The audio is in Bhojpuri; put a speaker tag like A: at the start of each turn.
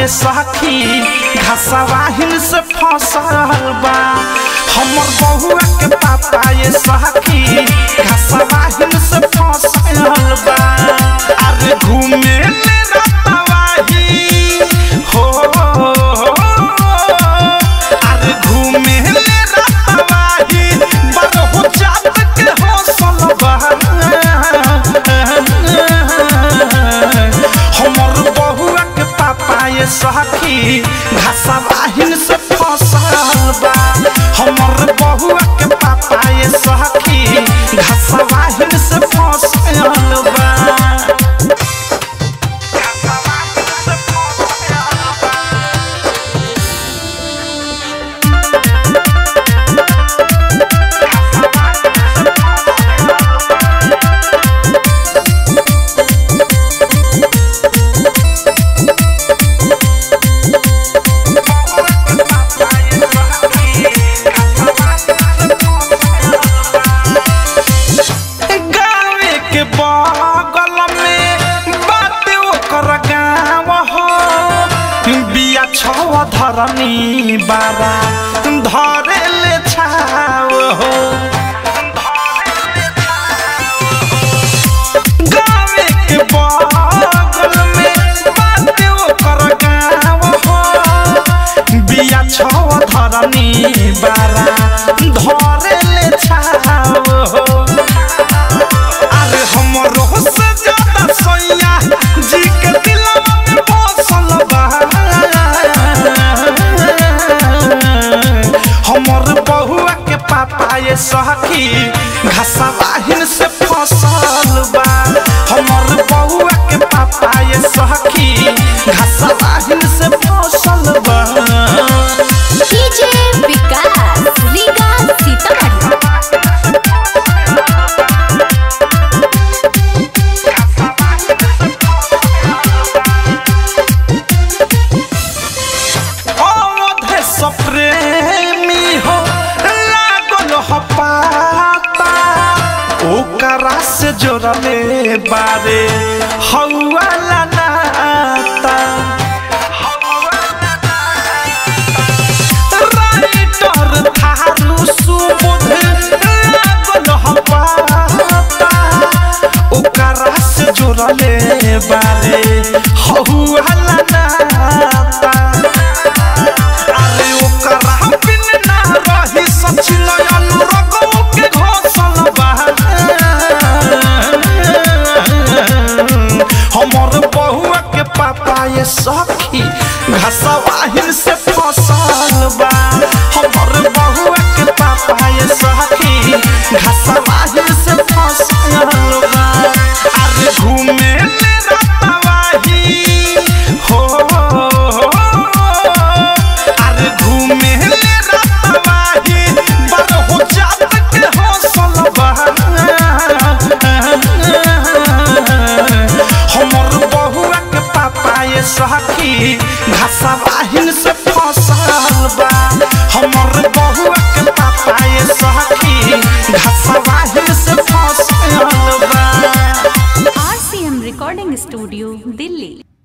A: ये सखी घसवाहिन से फसल बा हमर बहुआ के पापा ये सखी घसवाहिन से फसल बा अरे घूमे ले रतवाही हो अरे घूमे ले रतवाही बरहु जात के हौसल बा हमर बहुआ के पापा ये सखी घसवाहिन से फसल बा हमर बहुआ के पापा ये सखी घसवाहिन से फसल बा गावे के बगल में बाटे ओकर गाँव हो बिया छव धरनी बाबा धरे ले छाव हो गावे के बगल में बाटे ओकर गाँव हो बिया छव धरनी बारा धरे ले छाव हो अरे हमरो से ज्यादा सैया जी के दिलवा में बसल बा हमर बहुआ के पापा ये सखी घसवाहिन से फसल बा हमर बहुआ के पापा ये सखी घसवाहिन से फसल बा
B: डीजे विकास लीगा सीतामढ़ी
A: अवधे सप्रेमी हो लागल हो पाता ओकरा से जोड़ले बारे हौवाला नाता राइटर थारू सुबोध लागल हो पाता ओकरा से जोड़ले बारे हौवाला नाता अरे ओकरा बिन ना रही सचिन अनुरगो के घोसल बा हमर बहुआ के पापा ये सखी घसवाहिन से फसल बा हमर बहुआ के पापा ये सखी घसवाहिन से फसल बा अरे घूमे ले रतवाही हो अरे घूमे ले रतवाही बरहु जात के हौसल बा हमर बहुआ के पापा ये सखी घसवाहिन से फसल बा हमर बहुआ के पापा ये सखी घसवाहिन से फसल बा
B: आरसीएम रिकॉर्डिंग स्टूडियो दिल्ली